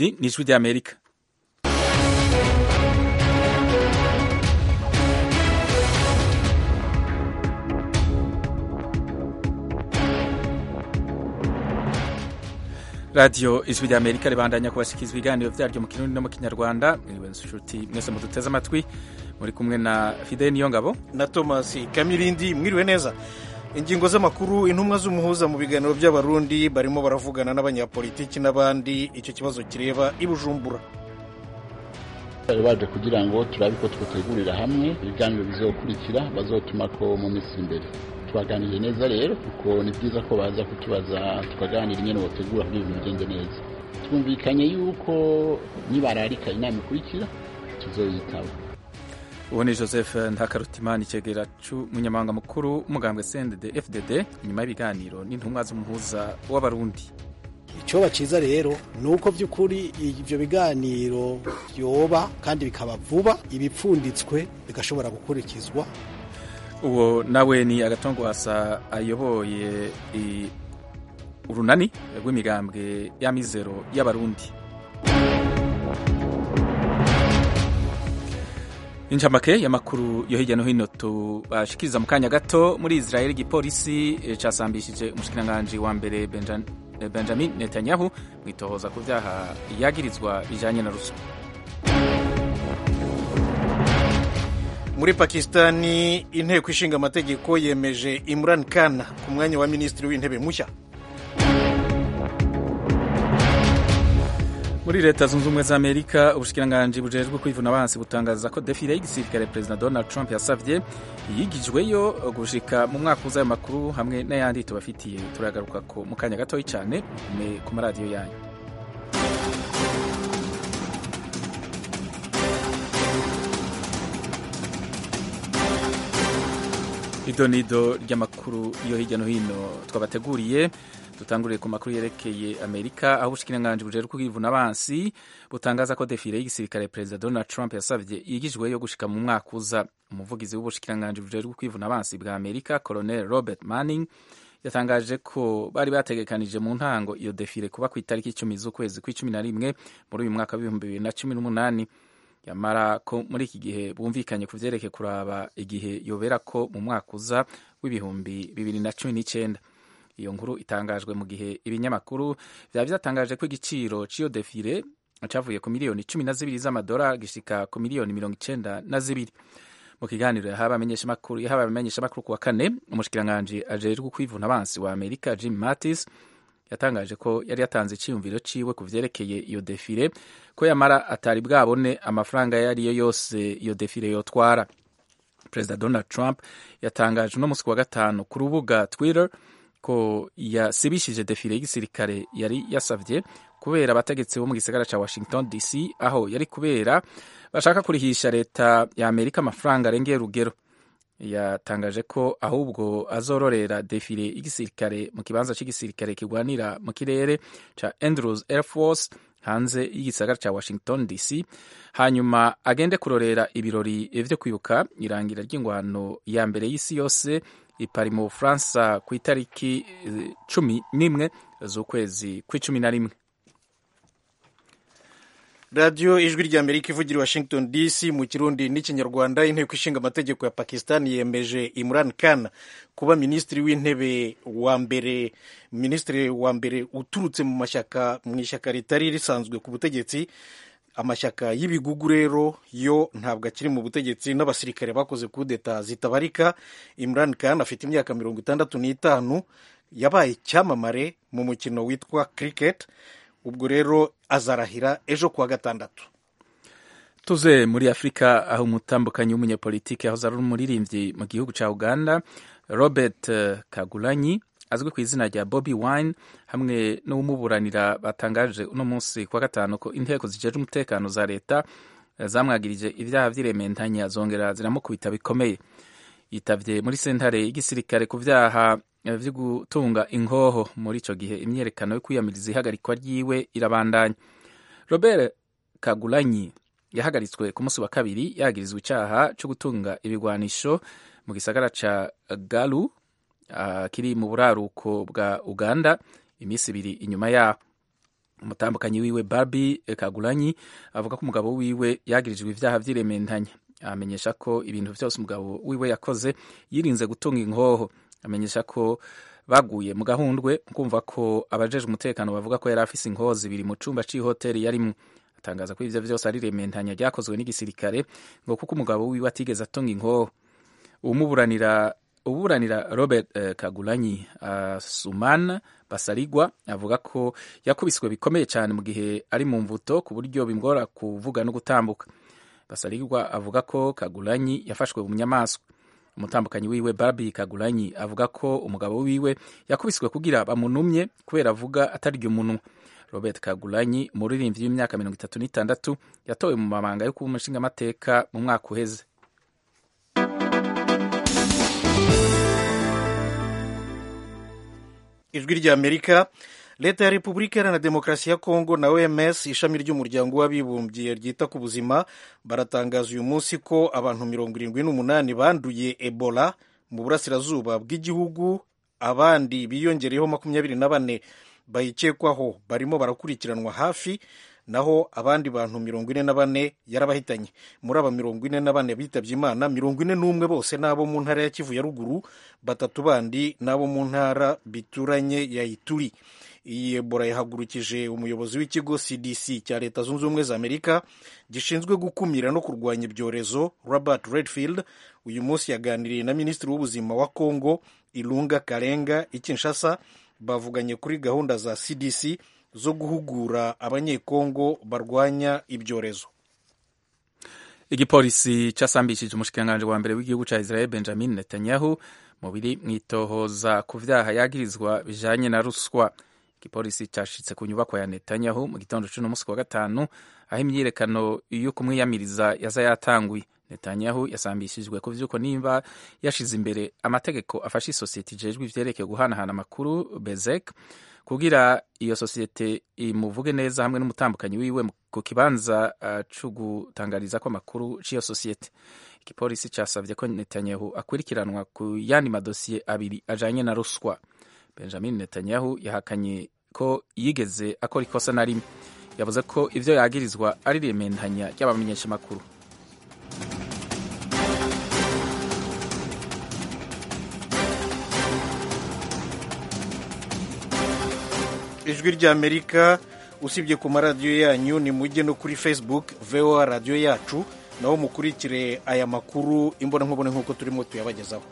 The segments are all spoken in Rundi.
iri ni ijwi ry'amerika radiyo ijwi ry'amerika ribandanya kubashyikirizwa ibiganiro byaryo mu kirundi no mu kinyarwanda mwiriwe nshuti mwese muduteze amatwi muri kumwe na fide niyo ngabo na thomas kamirindi mwiriwe neza ingingo z'amakuru intumwa z'umuhuza mu biganiro by'abarundi barimo baravugana n'abanyapolitiki n'abandi icyo kibazo kireba i bujumbura bari baje kugira ngo turabe ko twategurira hamwe ibiganiro bizokurikira bazotuma ko mu minsi imbere twaganiriye neza rero kuko ni byiza ko baza kutubaza tukaganira ingene botegura kugira ibintu bigende neza twumvikanye yuko nibararika inama ikurikira tuzoyitaba ubu ni joseph ntakarutimana icegera cy'umunyamabanga mukuru w'umugambwe cndd fdd nyuma y'ibiganiro n'intumwa z'umuhuza w'abarundi icyoba cyiza rero ni uko by'ukuri ibyo biganiro byoba kandi bikaba vuba ibipfunditswe bigashobora gukurikizwa uwo nawe ni agatongo hasa ayoboye urunani rw'imigambwe y'amizero y'abarundi incamake y'amakuru yo hirya no hino tubashikiriza mu kanya gato muri israel igipolisi casambishije umushikiranganji wa mbere benjamin netanyahu mu itohoza ku vyaha yagirizwa bijanye na ruswa muri pakisitani inteko ishinga amategeko yemeje imran khan ku mwanya wa minisitiri w'intebe mushya muri leta zunze ubumwe za amerika ubushikiranganji bujejwe kwivuna abansi butangaza ko defile y'igisirikare perezida donald trump yasavye yigijweyo gushika mu mwaka uza ayo makuru hamwe n'ayandi tubafitiye turagaruka ko mu kanya gatoyi cyane ku maradiyo yanyu idonido ry'amakuru yo hirya no hino twabateguriye dutanguriye ku makuru yerekeye amerika aho ubushikiranganji bujejwe kwivuna abansi butangaza ko defile y'igisirikare perezida donald trump yasavye yigijweyo gushika mu mwaka uza umuvugizi w'ubushikiranganji bujejwe kwivuna abansi bwa amerika colonel robert manning yatangaje ko bari bategekanije mu ntango iyo defile kuba ku itariki icumi z'ukwezi kw'icumi na rimwe muri uyu mwaka w'ibihumbi bibiri na cumi n'umunani yamara ko muri iki gihe bumvikanye ku vyerekeye kuraba igihe yobera ko mu mwaka uza w'ibihumbi bibiri na cumi n'icenda iyo nkuru itangajwe mu gihe ibinyamakuru vyaba vyatangaje ko igiciro c'iyo defile cavuye ku miliyoni cumi na zibiri z'amadolari gishika ku miliyoni mirongo icenda na zibiri mu kiganiro yahawe abamenyeshamakuru ku wa kane umushikiranganji ajejwe kwivuna abansi wa amerika jim mattis yatangaje ko yari yatanze iciyumviro ciwe ku vyerekeye iyo defile ko yamara atari bwabone amafaranga ayo ariyo yose iyo defile yotwara perezida donald trump yatangaje uno musi wa gatanu ku rubuga twitter ko yasibishije defile y'igisirikare yari yasavye kubera abategetsi bo mu gisagara ca washington dc aho yari kubera bashaka kurihisha leta ya amerika amafaranga arengeye urugero yatangaje ko ahubwo azororera defile y'igisirikare mu kibanza cy'igisirikare kigwanira mu kirere ca andrews air force hanze y'igisagara ca washington dc hanyuma agende kurorera ibirori vyo kwibuka irangira ry'ingwano ya mbere y'isi yose ipari mu bufaransa ku itariki cumi n'imwe z'ukwezi kw'icumi na rimwe radiyo ijwi ry'amerika ivugira i washington dc mu kirundi n'ikinyarwanda inteko ishinga amategeko ya pakisitani yemeje imran khan kuba minisitiri w'intebe wa mbere minisitiri wa mbere uturutse mu mashyaka mu ishyaka ritari risanzwe ku butegetsi amashyaka y'ibigugu rero yo ntabwo akiri mu butegetsi n'abasirikare bakoze kudeta zitabarika imran khan afite imyaka mirongo itandatu n'itanu yabaye icyamamare mu mukino witwa cricket ubwo rero azarahira ejo kuwa gatandatu tuze muri afurika aho umutambukanyi w'umunyapolitiki yahoze ari umuririmbyi mu gihugu cya uganda robert kagulanyi azwi ku izina rya bobi wine hamwe n'uwumuburanira batangaje uno munsi kuwa gatanu ko inteko zijejwe umutekano za leta zamwagirije ibyaha vy'irementanya zongera ziramukubita bikomeye yitavye muri sentare y'igisirikare ku vyaha vyo gutunga inkoho muri ico gihe imyerekano yo kwiyamiriza ihagarikwa ryiwe irabandanya robert kagulanyi yahagaritswe ku munsi wa kabiri yagirizwa icaha co gutunga ibigwanisho mu gisagara ca galu uh, kiri mu buraruko bwa uganda iminsi ibiri inyuma yaho umutambukanyi wiwe Barbie Kagulanyi avuga ko umugabo wiwe yagirijwe ivyaha vy'irementanya amenyesha ko ibintu vyose umugabo wiwe yakoze yirinze gutunga inkoho amenyesha ko baguye mu gahundwe kumva ko abajejwe umutekano bavuga ko yari afise inkoho zibiri mu cumba c'ihoteli yarimwo atangaza ko ivyo vyose ari rementanya ryakozwe n'igisirikare ngo kuko umugabo wiwe atigeze atunga inkoho umuburanira uburanira Robert eh, Kagulanyi uh, Suman Basarigwa avuga ko yakubiswe bikomeye cyane mu gihe ari mu mvuto ku buryo bimgora kuvuga no gutambuka Basarigwa avuga ko Kagulanyi yafashwe mu nyamaswa umutambukanyi wiwe Barbie Kagulanyi avuga ko umugabo wiwe yakubiswe kugira bamunumye kubera avuga atarya umunwa Robert Kagulanyi umuririmbyi w'imyaka mirongo itatu n'itandatu yatowe mu mabanga yo kuba umushingamateka mu mwaka uheze ijwi ry'amerika leta ya repubulika iharanira demokarasi ya kongo na oms ishami ry'umuryango w'abibumbye ryita ku buzima baratangaza uyu munsi ko abantu mirongo irindwi n'umunani banduye ebola mu burasirazuba bw'igihugu abandi biyongereyeho makumyabiri na bane bayikekwaho barimo barakurikiranwa hafi naho abandi bantu mirongo ine na bane yarabahitanye muri aba mirongo ine na bane bitabye imana mirongo ine n'umwe bose n'abo mu ntara ya kivu ya ruguru batatu bandi n'abo mu ntara bituranye ya ituri iyi ebola yahagurukije umuyobozi w'ikigo cdc cya leta zunze ubumwe za amerika gishinzwe gukumira no kurwanya ibyorezo robert redfield uyu munsi yaganiriye na minisitiri w'ubuzima wa congo ilunga karenga i kinshasa bavuganye kuri gahunda za cdc zo guhugura abanyekongo barwanya ibyorezo igipolisi casambishije umushikiranganji wa mbere w'igihugu ca israel benjamin netanyahu mu biri mwitohoza ku vyaha yagirizwa bijanye na ruswa igipolisi cashitse ku nyubako ya netanyahu mu gitondo c'uno musi wa gatanu aho imyiyerekano yo kumwiyamiriza yaza yatanguye netanyahu yasambishijwe ku vy'uko nimba yashize imbere amategeko afasha isosiyete ijejwe ivyerekeye guhanahana amakuru bezek kugira iyo sosiyete imuvuge neza hamwe n'umutambukanyi wiwe ku kibanza uh, co gutangariza ko amakuru c'iyo sosiyete igipolisi casavye ko netanyahu akurikiranwa ku yandi madosiye abiri ajanye na ruswa benjamin netanyahu yahakanye ko yigeze akora ikosa na rimwe yavuze ko ivyo yagirizwa ari rementanya ry'abamenyeshamakuru ijwi ry'amerika usibye ku maradiyo yanyu ni mujye no kuri facebook voa radiyo yacu naho mukurikire aya makuru imbonankubone nk'uko turimo tuyabagezaho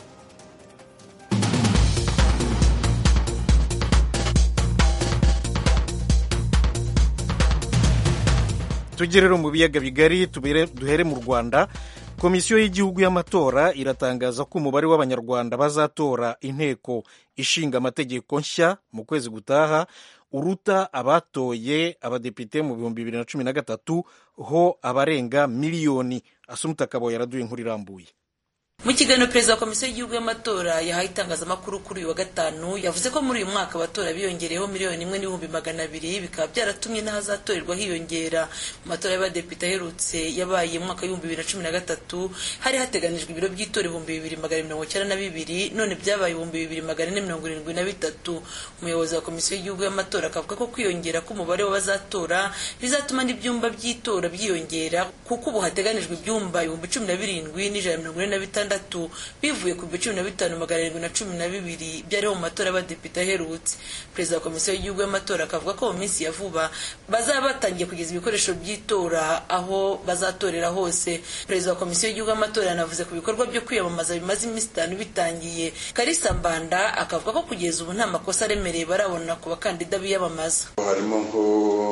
tujye rero mu biyaga bigari duhere mu rwanda komisiyo y'igihugu y'amatora iratangaza ko umubare w'abanyarwanda bazatora inteko ishinga amategeko nshya mu kwezi gutaha uruta abatoye abadepite mu bihumbi bibiri na cumi na gatatu ho abarenga miliyoni asumuta akabo yaraduye inkuru irambuye mu kiganiro perezida wa komisiyo y'igihugu y'amatora yahaye itangazamakuru kuri uyu wa gatanu yavuze ko muri uyu mwaka abatora biyongereyeho miliyoni imwe n'ibihumbi magana abiri bikaba byaratumye n'ahazatorerwa hiyongera mu matora y'abadepite aherutse yabaye mu mwaka w'ibihumbi bibiri na cumi na gatatu hari hateganijwe ibiro by'itora ibihumbi bibiri magana mirongo icyenda na bibiri none byabaye ibihumbi bibiri magana ane mirongo irindwi na bitatu umuyobozi wa komisiyo y'igihugu y'amatora akavuga ko kwiyongera k'umubare w'abazatora bizatuma n'ibyumba by'itora byiyongera kuko ubu hateganijwe ibyumba ibihumbi cumi na birindwi n'ijana na mirongo ine na bitandatu bivuye ku bihumbi cumi na bitanu magana arindwi na cumi na bibiri byariho mu matora y'abadepite aherutse perezida wa komisiyo y'igihugu y'amatora akavuga ko mu minsi ya vuba bazaba batangiye kugeza ibikoresho by'itora aho bazatorera hose perezida wa komisiyo y'igihugu y'amatora yanavuze ku bikorwa byo kwiyamamaza bimaze iminsi itanu bitangiye karisa mbanda akavuga ko kugeza ubu nta makosa aremereye barabona ku bakandida biyamamaza harimo nko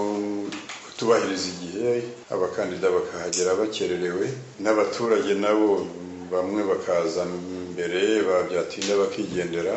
kutubahiriza igihe abakandida bakahagera bakererewe n'abaturage nabo bamwe bakaza mbere babyatinda bakigendera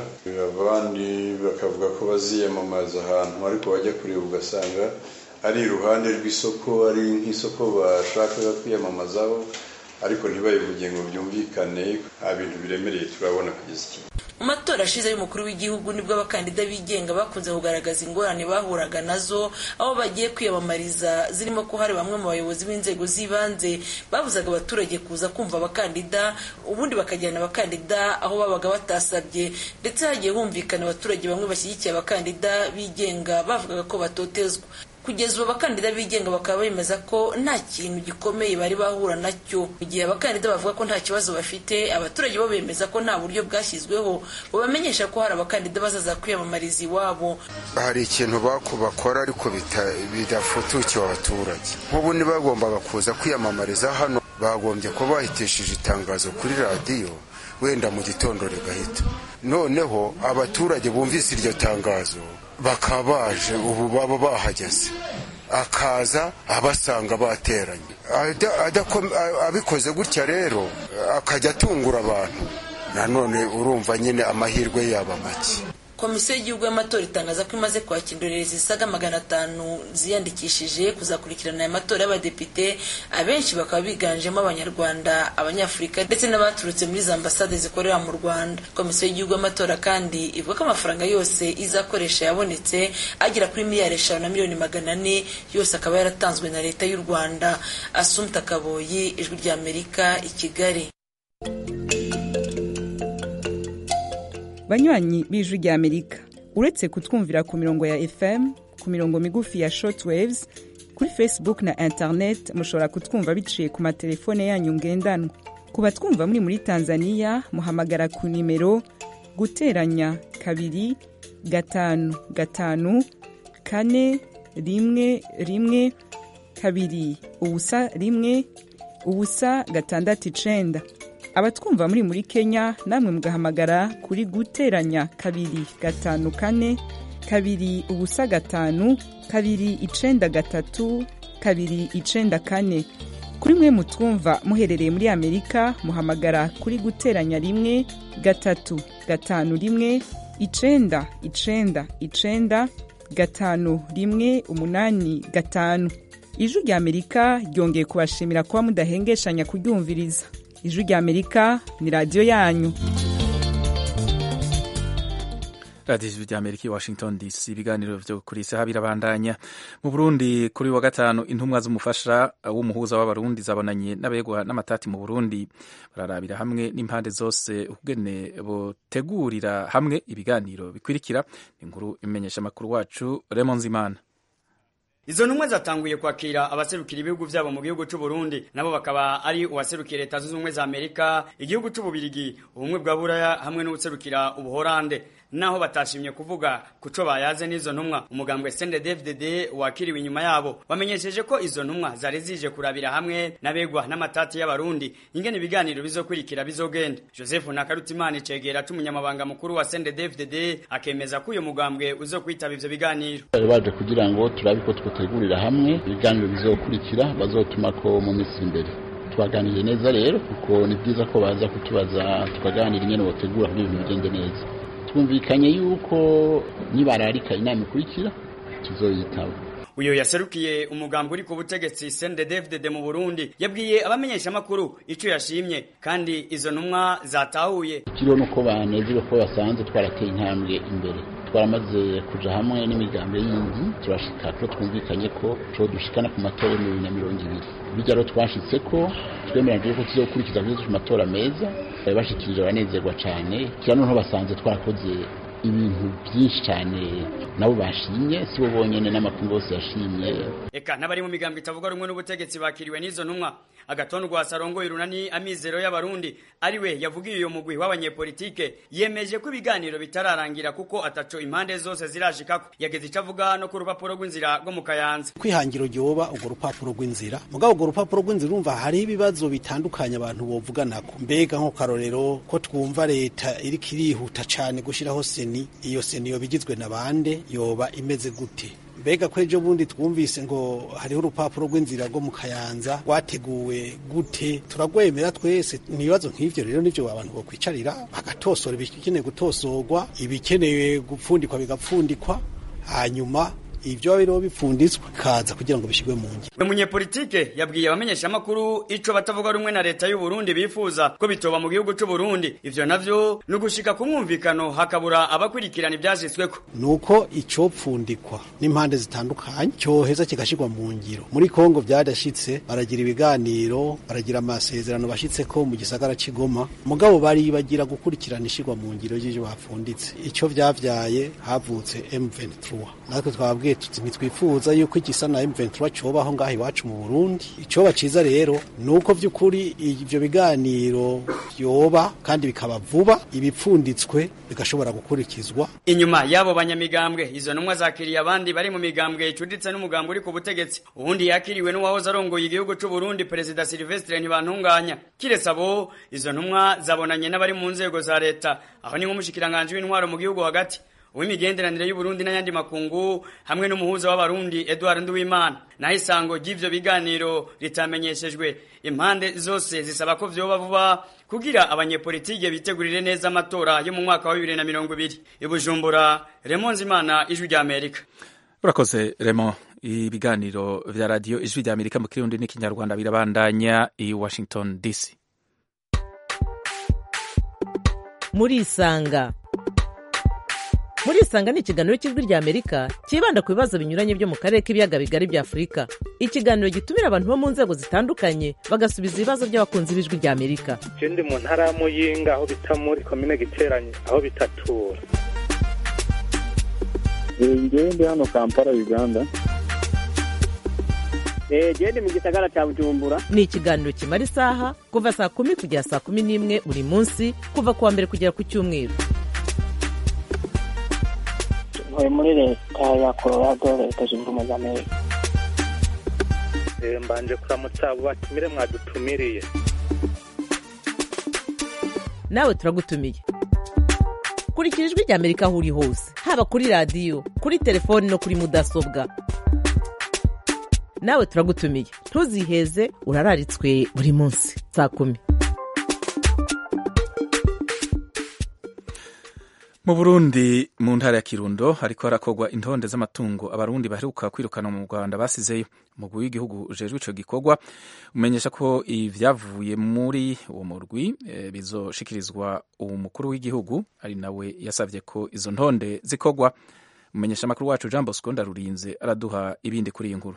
abandi bakavuga ko baziyamamaza ahantu ariko bajya kureba ugasanga ari iruhande rw'isoko ari nk'isoko bashakaga kwiyamamazaho ariko ntibayivuge ngo byumvikane nta bintu biremereye turabona kugeza iki mu matora ashize y'umukuru w'igihugu nibwo abakandida bigenga bakunze kugaragaza ingorane bahuraga nazo aho bagiye kwiyamamariza zirimo ko hari bamwe mu bayobozi b'inzego z'ibanze babuzaga abaturage kuza kumva abakandida ubundi bakajyana abakandida aho babaga batasabye ndetse hagiye humvikana abaturage bamwe bashyigikiye abakandida bigenga bavugaga ko batotezwa kugeza ubu abakandida bigenga bakaba bemeza ko nta kintu gikomeye bari bahura nacyo mu gihe abakandida bavuga ko nta kibazo bafite abaturage bo bemeza ko nta buryo bwashyizweho bubamenyesha ko hari abakandida bazaza kwiyamamariza iwabo hari ikintu bakora ariko bidafutukiwe abaturage nk'ubu ntibagombaga kuza kwiyamamariza hano bagombye kuba bahitishije itangazo kuri radiyo wenda mu gitondo rigahita noneho abaturage bumvise iryo tangazo bakaba baje ubu baba bahageze akaza abasanga bateranye abikoze gutya rero akajya atungura abantu nanone urumva nyine amahirwe yaba make komisiyo y'igihugu y'amatora itangaza ko imaze kwakira indorerezi zisaga magana atanu ziyandikishije kuzakurikirana aya matora y'abadepite abenshi bakaba biganjemo abanyarwanda abanyafurika ndetse n'abaturutse muri za ambasade zikorera mu rwanda komisiyo y'igihugu y'amatora kandi ivuga ko amafaranga yose izakoresha yabonetse agera kuri miliyari eshanu na miliyoni magana ane yose akaba yaratanzwe na leta y'u rwanda asumta kaboyi ijwi ry'amerika i kigali banywanyi b'ijwi rya amerika uretse kutwumvira ku mirongo ya fm ku mirongo migufi ya shortwaves kuri facebook na internet mushobora kutwumva biciye ku matelefone yanyu ngendanwa ku batwumva muri muri tanzania muhamagara ku nimero guteranya kabiri gatanu gatanu kane rimwe rimwe kabiri ubusa rimwe ubusa gatandatu icenda abatwumva muri muri kenya namwe mugahamagara kuri guteranya kabiri gatanu kane kabiri ubusa gatanu kabiri icenda gatatu kabiri icenda kane kuri mwe mutwumva muherereye muri amerika muhamagara kuri guteranya rimwe gatatu gatanu rimwe icenda icenda icenda gatanu rimwe umunani gatanu ijwi rya amerika ryongeye kubashimira kuba mudahengeshanya kuryumviriza ijwi rya amerika ni radiyo yanyu radiyo ijwi rya amerika i washington dc ibiganiro byo kuri isaha birabandanya mu burundi kuri wa gatanu intumwa z'umufasha w'umuhuza w'abarundi zabonanye n'abegwa n'amatati mu burundi bararabira hamwe n'impande zose ukugene botegurira hamwe ibiganiro bikurikira inkuru imenyesha amakuru wacu Raymond Zimana Izo ntumwa zatanguye kwakira abaserukira ibihugu vyabo mu gihugu c'u Burundi nabo bakaba ari uwaserukira leta zunze ubumwe za Amerika igihugu c'u Bubirigi ubumwe bwa Buraya hamwe n'ubuserukira ubuhorande naho batashimye kuvuga kuco bayaze n'izo ntumwa umugambwe CNDD-FDD wakiriwe inyuma yabo wamenyesheje ko izo ntumwa zari zije kurabira hamwe n'abegwa n'amatati y'abarundi ingene ibiganiro bizokurikira bizogenda Joseph Nakarutimana icegera c'umunyamabanga mukuru wa CNDD-FDD akemeza ko uyo mugambwe uzokwitaba ivyo biganiro bari baje kugira ngo turabe ko twotegurira hamwe ibiganiro bizokurikira bazotuma ko mu minsi imbere twaganiriye neza rero kuko ni byiza ko baza kutubaza tukaganira ingene botegura kugira ibintu bigende neza twumvikanye yuko nibararika inama ikurikira tuzoyitaba uyo yaserukiye umugambi uri ku butegetsi CNDD-FDD mu Burundi yabwiye abamenyesha amakuru ico yashimye kandi izo ntumwa zatahuye ikiriho nuko banezerewe ko basanze twarateye intambwe imbere twaramaze kuja hamwe n'imigambi yindi turashika ko twumvikanye ko co dushikana ku matora mu bibiri na mirongo ibiri bijya rero twashitse ko twemeranyije ko tuzokurikiza kuzo matora meza bari bashikirije abanezerwa cane kira noneho basanze twarakoze ibintu byinshi cyane nabo bashimye si bo bonyene n'amakungu yose yashimye eka n'abari mu migambo itavuga rumwe n'ubutegetsi bakiriwe n'izo ntumwa agatondu rwa sarongo irunani amizero y'abarundi ariwe yavugiye uyo mugwi w'abanyepolitike yemeje ko ibiganiro bitararangira kuko ataco impande zose zirashikako yageze ico avuga no ku rupapuro rw'inzira rwo mu kayanza kwihangiro ryoba urwo rupapuro rw'inzira mugabo urwo rupapuro rw'inzira urumva hariho ibibazo bitandukanye abantu bovuganako mbega nko karorero ko twumva leta iriko irihuta cane gushiraho seni iyo seni yoba igizwe na bande yoba imeze gute mbega ko ejo bundi twumvise ngo hariho urupapuro rw'inzira rwo mu kayanza rwateguwe gute turagwemera twese ibibazo nk'ivyo rero nivyo abantu bokwicarira bagatosora ibikeneye gutosorwa ibikeneye gupfundikwa bigapfundikwa hanyuma ibyo biriho bipfunditswe kaza kugira ngo bishyirwe mu ngiro uyu munyepolitike yabwiye abamenyesha amakuru ico batavuga rumwe na leta y'u Burundi bifuza ko bitoba mu gihugu c'u Burundi ivyo navyo ni ugushika ku mwumvikano hakabura abakurikirana ivyashitsweko nuko icopfundikwa n'impande zitandukanye cyoheza kigashirwa mu ngiro muri Kongo byadashitse baragira ibiganiro baragira amasezerano bashitseko mu gisagara c'Igoma mugabo bari bagira gukurikirana ishirwa mu ngiro y'ivyo bapfunditse ico vyavyaye havutse M23 natwe twabwiye twaravuge tuti ntitwifuza yuko igisa na M23 cobaho ngaho iwacu mu Burundi icoba ciza rero nuko vy'ukuri ivyo biganiro vyoba kandi bikaba vuba ibipfunditswe bigashobora gukurikizwa inyuma y'abo banyamigambwe izo ntumwa zakiriye abandi bari mu migambwe icuditse n'umugambwe uri ku butegetsi ubundi yakiriwe n'uwahoze arongoye igihugu c'u Burundi perezida Sylvestre Ntibantunganya kiretse abo izo ntumwa zabonanye n'abari mu nzego za leta aho ni nk'umushikiranganje w'intwaro mu gihugu hagati uw'imigenderanire y'u Burundi n'ayandi makungu hamwe n'umuhuza w'abarundi Edouard Nduwimana naho isango ry'ivyo biganiro ritamenyeshejwe impande zose zisaba ko vyoba vuba kugira abanyepolitike bitegurire neza amatora yo mu mwaka wa 2020 ibujumbura Raymond Zimana ijwi rya Amerika urakoze Raymond ibiganiro vya radio ijwi rya Amerika mu kirundi n'ikinyarwanda birabandanya i Washington DC muri isanga muri isanga ni ikiganiro cy'ijwi rya amerika cyibanda ku bibazo binyuranye byo mu karere k'ibiyaga bigari bya afurika ikiganiro gitumira abantu bo mu nzego zitandukanye bagasubiza ibibazo by'abakunzi b'ijwi rya amerika je ndi mu ntara ya muyinga aho bita muri komine giteranye aho bitatura ngewe ndi hano kampala uganda gende mu gisagara cya bujumbura ni ikiganiro kimara isaha kuva saa kumi kugera saa kumi n'imwe buri munsi kuva ku wa mbere kugera ku cyumweru ntuye muri leta ya colorado leta zunze ubumwe za amerika mbanje kuramutsa abo batumire mwadutumiriye nawe turagutumiye kurikira ijwi rya amerika aho uri hose haba kuri radiyo kuri telefoni no kuri mudasobwa nawe turagutumiye ntuziheze urararitswe buri munsi saa kumi mu burundi mu ntara ya kirundo hariko harakorwa intonde z'amatungo abarundi baheruka kwirukana mu rwanda basizeyo umugwi w'igihugu ujejwe ico gikorwa umenyesha ko ivyavuye muri uwo murwi e, bizoshikirizwa umukuru w'igihugu ari nawe yasavye ko izo ntonde zikorwa umenyesha amakuru wacu jean bosco ndarurinze araduha ibindi kuri iyi nkuru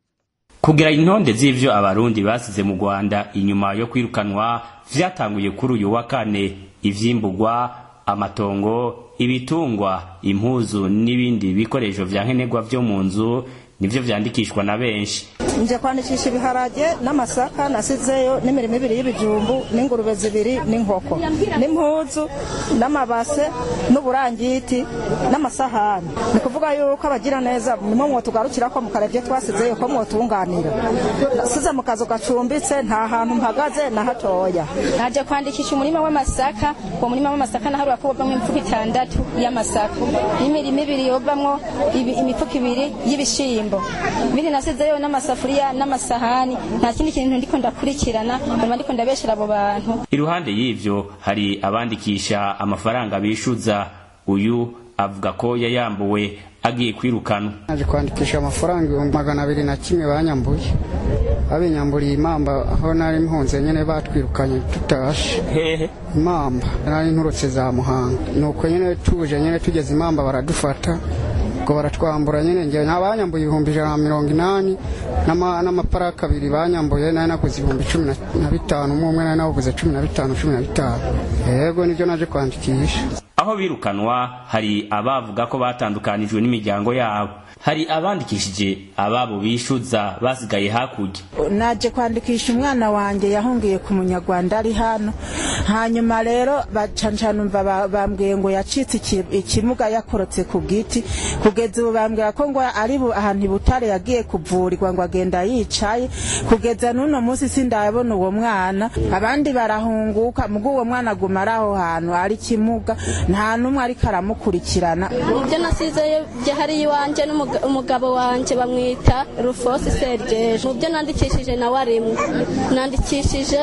kugira intonde z'ivyo abarundi basize mu rwanda inyuma yo kwirukanwa vyatanguye kuri uyu wa kane ivyimburwa amatongo ibitungwa impuzu n'ibindi bikoresho vya nkenerwa vyo mu nzu nivyo vyandikishwa na benshi nje kwandikisha ibiharage n'amasaka nasizeyo n'imirimo ibiri y'ibijumbu n'ingurube zibiri n'inkoko n'impuzu n'amabase n'uburangiti n'amasahani ni kuvuga yuko abagira neza nimwe mwotugarukira ko mukarebye twasizeyo ko mwotunganira nasize mu kazu gacumbitse nta hantu mpagaze na hatoya naje kwandikisha umurima w'amasaka uwo murima w'amasaka naharura ko wovamwo imifuko itandatu y'amasaka n'imirimo ibiri yovamwo imifuko ibiri y'ibishimbo ibindi nasizeyo n'amasafuriya n'amasahani nta kindi kintu ndiko ndakurikirana nyuma ndiko ndabeshera abo bantu iruhande y'ivyo hari abandikisha amafaranga bishuza uyu avuga ko yayambuwe agiye kwirukanwa naje kwandikisha amafaranga ibihumbi magana abiri na kimwe banyambuye babinyamburiye imamba aho nari mpunze nyene batwirukanye tutashe hehe imamba nari nturutse za muhanga nuko nyene tuje nyene tugeze imamba baradufata ubwo baratwambura nyene ngewe banyambuye ibihumbi ijana na mirongo inani n'amaparaka abiri banyambuye nari naguze ibihumbi cumi na bitanu umwe umwe nari naguze cumi na bitanu cumi na bitanu yego nibyo naje kwandikisha aho birukanwa hari abavuga ko batandukanijwe n'imiryango yabo hari abandikishije ababo bishuza basigaye hakurya naje kwandikisha umwana wanjye yahungiye ku munyarwanda ari hano hanyuma rero bacancanumva bambwiye ngo yacitse ikimuga yakorotse ku giti kugeza ubu bambwira ko ngo ari ahantu ibutare yagiye kuvurirwa ngo agenda yicaye kugeza n'uno munsi sindabona uwo mwana abandi barahunguka mugo uwo mwana aguma ari aho hantu ari kimuga nta n'umwe ariko aramukurikirana ibyo nasizeyo hariya iwanjye umugabo wanjye bamwita rufosi sergeje mu byo nandikishije nawe arimwe nandikishije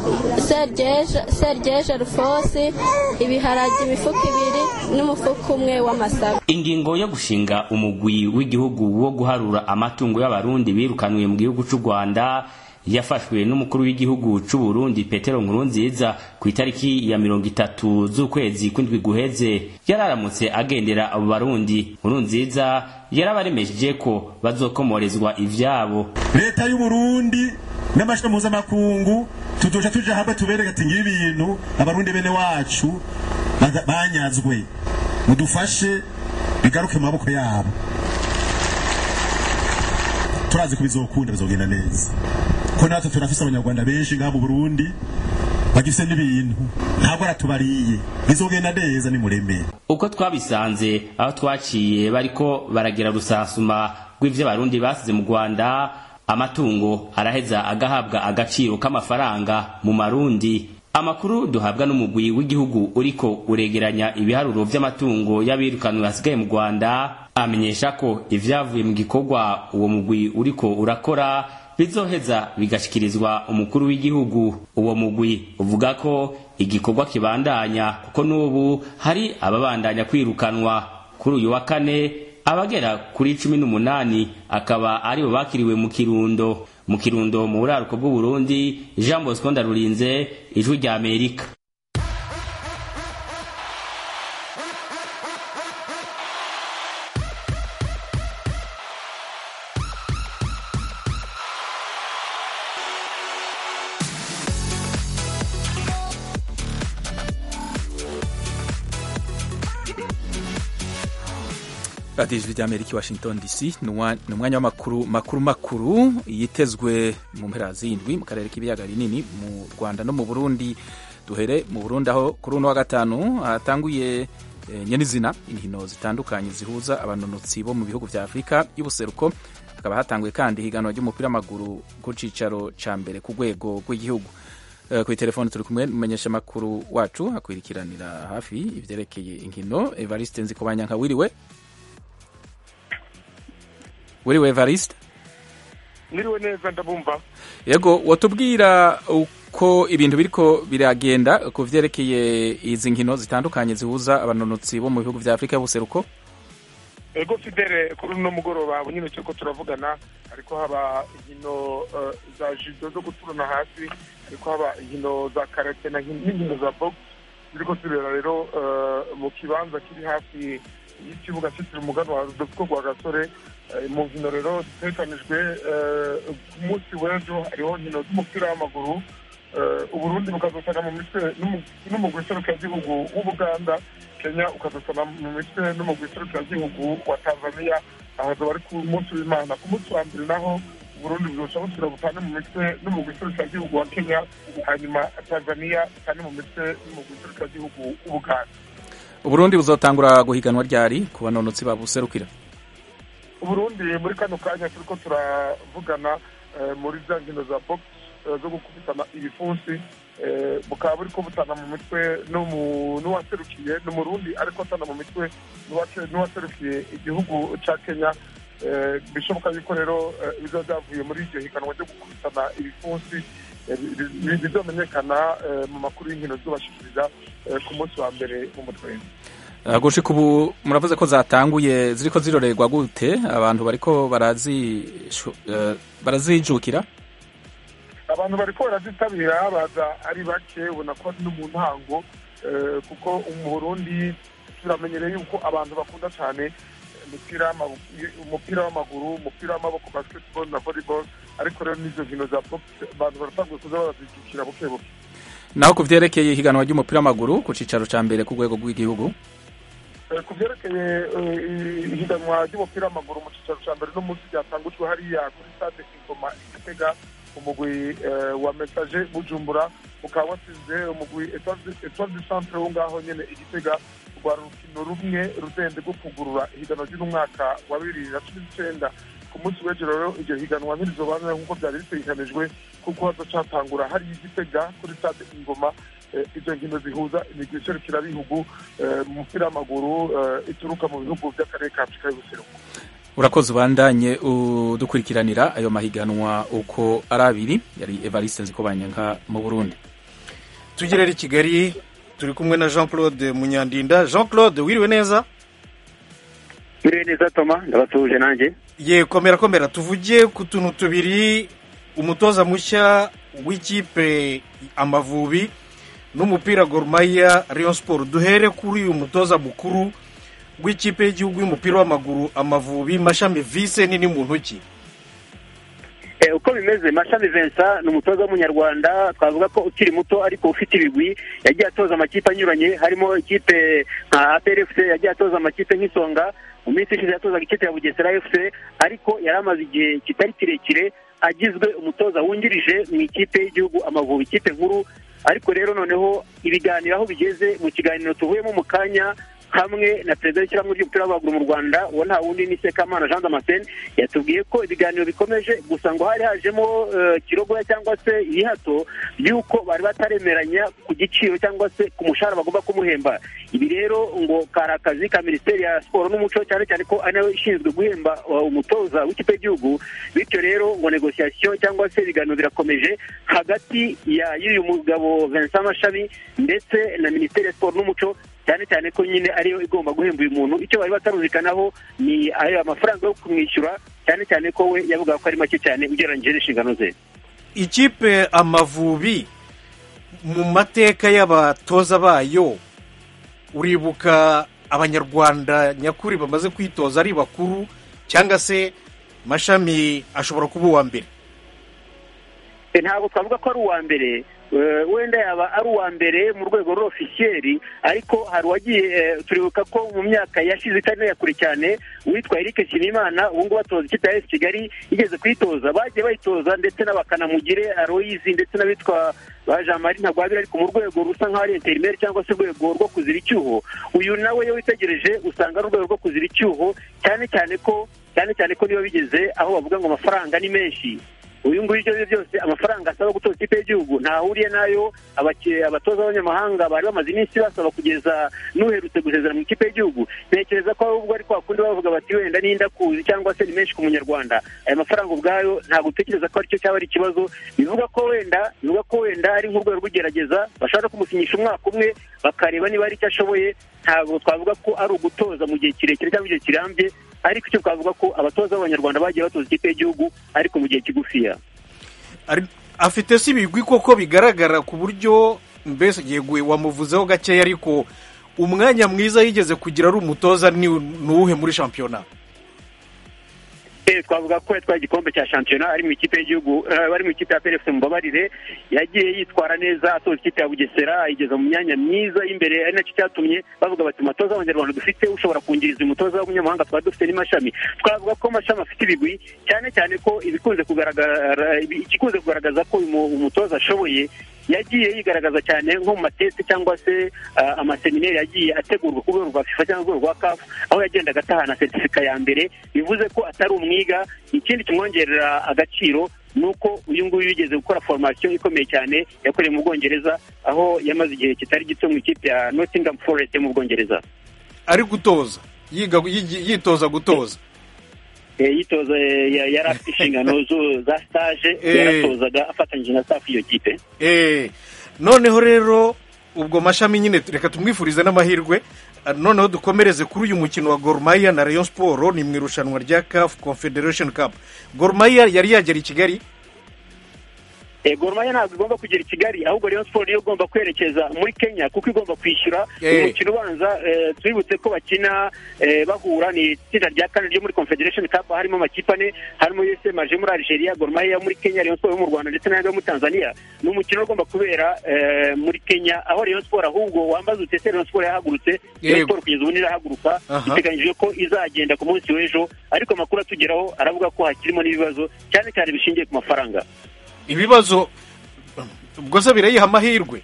sergeje rufosi ibiharage imifuka ibiri n'umufuka umwe w'amasaka ingingo yo gushinga umugwi w'igihugu wo guharura amatungo y'abarundi birukanwe mu gihugu cy'u rwanda yafashwe n'umukuru w'igihugu c'u Burundi Petero Nkurunziza ku itariki ya mirongo itatu z'ukwezi kw'indwi guheze yararamutse agendera abo barundi Nkurunziza yarabaremesheje ko bazokomorezwa ivyabo leta y'u Burundi n'amashami mpuzamakungu tuzoca tuja hamwe tubereke ati ngibi ibintu abarundi bene wacu banyazwe mudufashe bigaruke mu maboko yabo turazi ko bizokunda bizogenda neza ko natwe turafise abanyarwanda benshi ngaha mu burundi bagifise n'ibintu ntabwo aratubariye bizogenda neza nimuremere uko twabisanze aho twaciye bariko baragira rusasuma rw'ivyo abarundi basize mu rwanda amatungo araheza agahabwa agaciro k'amafaranga mu marundi amakuru duhabwa n'umugwi w'igihugu uriko uregeranya ibiharuro vy'amatungo y'abirukanwe hasigaye mu rwanda amenyesha ko ivyavuye mu gikorwa uwo mugwi uriko urakora bizoheza bigashikirizwa umukuru w'igihugu uwo mugwi uvuga ko igikorwa kibandanya kuko n'ubu hari ababandanya kwirukanwa kuri uyu wa kane abagera kuri cumi n'umunani akaba aribo bakiriwe mu kirundo mu kirundo mu buraruko bw'uburundi jean bosco ndarurinze ijwi rya amerika radiyo ijwi ry'amerika i washington dc ni umwanya w'amakuru makuru makuru yitezwe mu mpera z'indwi mu karere k'ibiyaga binini mu rwanda no mu burundi duhere mu burundi aho kuri uno wa gatanu hatanguye nyenizina inkino zitandukanye zihuza abanonotsi bo mu bihugu vya afurika y'ubuseruko hakaba hatanguye kandi higanwa ry'umupira w'amaguru ku cicaro ca mbere ku rwego rw'igihugu kuri telefone turi kumwe n'umumenyesha makuru wacu akwirikiranira hafi ivyerekeye inkino evariste nzikobanyanka wiriwe wiriwe evariste niriwe neza ndabumva yego watubwira uko ibintu biriko biragenda ku vyerekeye izi nkino zitandukanye zihuza abanonotsi bo mu bihugu vya afurika y'ubuseruko ego fidele kuri uno mugoroba nyine turiko turavugana ariko haba inkino za judo zo guturana hasi ariko haba inkino za karate n'inkino za box ziriko zibera rero mu kibanza kiri hafi y'ikibuga cyitiriwe umuganwa rudoviko rwa gasore mu nkino rero zitekanijwe ku munsi w'ejo hariho nkino z'umupira w'amaguru uburundi bukazosana mu mitwe n'umugwi serukiragihugu w'ubuganda kenya ukazosana mu mitwe n'umugwi serukiragihugu wa tanzania ahazoba ari ku munsi w'imana ku munsi wa mbere naho uburundi buzoca busubira butane mu mitwe n'umugwi serukiragihugu wa kenya hanyuma tanzania itane mu mitwe n'umugwi serukiragihugu w'ubuganda uburundi buzotangura guhiganwa ryari ku banonotsi babuserukira uburundi muri kano kanya turiko turavugana muri za nkino za box zo gukubitana ibipfunsi bukaba buriko butana mu mitwe n'uwaserukiye ni umurundi ariko atana mu mitwe n'uwaserukiye igihugu ca kenya bishoboka yuko rero biba byavuye muri iryo higanwa ryo gukubitana ibipfunsi bizomenyekana mu makuru y'inkino zubashikiriza ku munsi wa mbere mu mutwe gushika ubu muravuze ko zatanguye ziriko zirorerwa gute abantu bariko barazijukira abantu bariko barazitabira baza ari bake ubona ko no mu ntango kuko mu burundi turamenyereye yuko abantu bakunda cyane umupira w'amaguru umupira w'amaboko basketball na volleyball ariko rero n'izo nkino za box abantu baratanguye kuza barazijukira buke buke naho ku vyerekeye ihiganwa ry'umupira w'amaguru ku cicaro ca mbere ku rwego rw'igihugu ku byerekeye ihiganwa ry'umupira w'amaguru mu cyicaro cya mbere n'umunsi ryatangujwe hariya kuri stade ingoma igitega umugwi wa mesaje bujumbura ukaba wasize umugwi etoile du centre wo ngaho nyene igitega rwari urukino rumwe rudende rwo kugurura ihiganwa ry'uno mwaka wa bibiri na cumi n'icenda ku munsi w'ejo rero iryo higanwa ntirizobanura nk'uko byari bitegekanijwe kuko hazocatangura hariya igitega kuri stade ingoma izo nkino zihuza imigwi iserukirabihugu mu mupira w'amaguru ituruka mu bihugu by'akarere ka afurika y'ubuseruko urakoze ubandanye udukurikiranira ayo mahiganwa uko ari abiri yari evariste nzikobanyanka mu burundi tugerera i kigali turi kumwe na jean claude munyandinda jean claude wiriwe neza wiriwe neza toma ndabasuhuje nanjye ye komera komera tuvuge ku tuntu tubiri umutoza mushya w'ikipe amavubi n'umupira gorumaya Rayon Sport duhere kuri uyu mutoza mukuru w'ikipe y'igihugu y'umupira w'amaguru amavubi mashami vise nini mu ntoki uko bimeze mashami Vincent ni umutoza w'umunyarwanda twavuga ko ukiri muto ariko ufite ibigwi yagiye atoza amakipe anyuranye harimo ikipe nka APRFC yagiye atoza amakipe nk'isonga mu minsi ishize yatozaga ikipe ya bugesera fc ariko yari amaze igihe kitari kirekire agizwe umutoza wungirije mu ikipe y'igihugu amavubi ikipe nkuru ariko rero noneho ibiganiro aho bigeze mu kiganiro tuvuyemo mu kanya hamwe na perezida w'ishyirahamwe ry'umupira w'amaguru mu rwanda uwo nta wundi ni sekamana jean damascene yatubwiye ko ibiganiro bikomeje gusa ngo hari hajemo eh, kirogoya cyangwa se ibihato by'uko bari bataremeranya ku giciro cyangwa se ku mushahara bagomba kumuhemba ibi rero ngo kari akazi ka minisiteri ya siporo n'umuco cyane cyane ko ari nayo ishinzwe guhemba uh, umutoza w'ikipe y'igihugu bityo rero ngo negosiyasiyo cyangwa se ibiganiro birakomeje hagati ya y'uyu mugabo vincent mashami ndetse na minisiteri ya siporo n'umuco cyane cyane ko nyine ariyo igomba guhemba uyu muntu icyo bari batarumvikanaho ni ayo amafaranga yo kumwishyura cyane cyane ko we yavugaga ko ari make cyane ugereranyije n'inshingano ze ikipe amavubi mu mateka y'abatoza bayo uribuka abanyarwanda nyakuri bamaze kwitoza ari bakuru cyangwa se mashami ashobora kuba uwa mbere E, ntabwo twavuga ko ari uwa mbere Eh, wenda yaba ari uwa mbere mu rwego rw'ofisiyeri ariko hari uwagiye eh, turibuka ko mu myaka yashize itari kure cyane uwitwa Eric Nshimiyimana ubu ngubu atoza ikipe ya AS Kigali yigeze kuyitoza bagiye bayitoza ndetse n'abakanamugire Aloyizi ndetse n'abitwa ba Jean Marie Ntagwabira ariko mu rwego rusa nk'aho ari interineri cyangwa se urwego rwo kuzira icyuho uyu nawe iyo witegereje usanga ari urwego rwo kuzira icyuho cyane cyane ko cyane cyane ko niba bigeze aho bavuga ngo amafaranga ni menshi uyu nguyu ibyo ari byo byose amafaranga asaba gutoza ikipe y'igihugu ntahuriye n'ayo abaki- abatoza b'abanyamahanga bari bamaze iminsi basaba kugeza n'uherutse gusezera mu ikipe y'igihugu ntekereza ko ahubwo ari kwa kundi bavuga bati wenda n'inda kuzi cyangwa se ni menshi ku munyarwanda aya mafaranga ubwayo ntabwo utekereza ko aricyo cyaba ari ikibazo bivuga ko wenda bivuga ko wenda ari nk'urwego rw'igerageza bashobora kumusinyisha umwaka umwe bakareba niba hari icyo ashoboye ntabwo twavuga ko ari ugutoza mu gihe kirekire cyangwa igihe kirambye ariko icyo twavuga ko abatoza b'abanyarwanda bagiye batoza ikipe y'igihugu ariko mu gihe kigufiya Ari- afite si ibigwi koko bigaragara ku buryo mbese yeguye wamuvuzeho gakeya ariko umwanya mwiza yigeze kugira ari umutoza ni ni uwuhe muri shampiyona Eh, twavuga ko yatwaye igikombe cya shampiyona ari mu ikipe y'igihugu eh, bari mu ikipe ya PRFC Mubabarire yagiye yitwara neza atoza ikipe ya Bugesera ayigeza mu myanya myiza y'imbere ari nacyo cyatumye bavuga bati umutoza w'abanyarwanda dufite ushobora kungiriza umutoza w'umunyamahanga twari dufite ni mashami twavuga ko mashami afite ibigwi cyane cyane ko ibikunze kugaragara ibi- igikunze kugaragaza ko uyu mu- umutoza ashoboye yagiye yigaragaza cyane nko mu mateste cyangwa se ah, amaseminari yagiye ategurwa ku rwego rwa fifa cyangwa urwego rwa kafu aho yagendaga atahana seritifika ya mbere bivuze ko atari umwiga ikindi kimwongerera agaciro ni uko uyu nguyu yigeze gukora formation ikomeye cyane yakoreye mu bwongereza aho yamaze igihe kitari gito mu ikipe ya nottingham forest yo mu bwongereza ari gutoza yiga yigi- yitoza gutoza Eh, yitoza eh, ya- yari afite inshingano zo- za stage Eh. yaratozaga afatanyije na staff y'iyo kipe Eh, noneho rero ubwo mashami nyine reka tumwifurize n'amahirwe Ah, noneho dukomereze kuri uyu mukino wa Gor Mahia na Rayon Sport ni mu irushanwa rya CAF Confederation Cup Gor Mahia yari yagera i Kigali Eh, Gor Mahia ntabwo igomba kugera i Kigali ahubwo Rayon Sport niyo igomba kwerekeza muri Kenya kuko igomba kwishyura Eh. umukino ubanza eh, twibutse ko bakina eh, bahura ni itsinda rya kane ryo muri Confederation Cup harimo amakipe ane harimo USM aje muri Algeria Gor Mahia yo muri Kenya Rayon Sport yo mu Rwanda ndetse n'ayandi yo muri Tanzania ni umukino ugomba kubera eh, muri Kenya aho Rayon Sport ahubwo wambaza utese Rayon Sport yahagurutse Rayon Yego. Sport kugeza ubu ntirahaguruka Aha. biteganyijwe ko izagenda ku munsi w'ejo ariko amakuru atugeraho aravuga ko hakirimo n'ibibazo cyane cyane bishingiye ku mafaranga ibibazo ubwo se birayiha amahirwe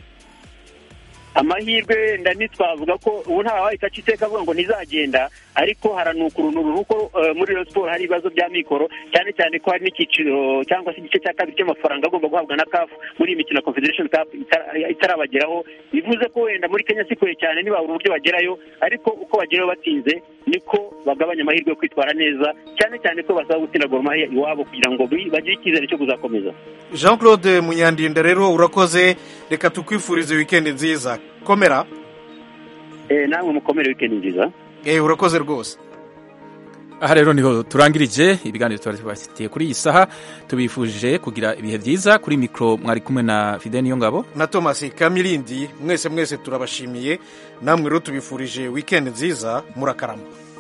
amahirwe nda ntitwavuga ko ubu nta wahita aca iteka avuga ngo ntizagenda ariko haranuka urunuru kuko eh, muri Rayon Sport hari ibibazo bya mikoro cyane cyane ko hari n'icyiciro cyangwa se igice cya kabiri cy'amafaranga agomba guhabwa na CAF muri iyi mikino ya Confederation Cup itara- itarabageraho bivuze ko wenda muri Kenya si kure cyane ntibabura uburyo bagerayo ariko uko bagerayo batinze niko bagabanya amahirwe yo kwitwara neza cyane cyane ko basaba gutsinda Gor Mahia iwabo kugira ngo bi- bagire icyizere cyo kuzakomeza Jean Claude Munyandinda rero urakoze reka tukwifurize weekend nziza komera eh, namwe mukomere weekend nziza eh urakoze rwose aha rero niho turangirije ibiganiro tuba tubafitiye kuri iyi saha tubifuje kugira ibihe byiza kuri mikoro mwari kumwe na fide niyo ngabo na Thomas Kamilindi mwese mwese turabashimiye namwe rero tubifurije weekend nziza murakarama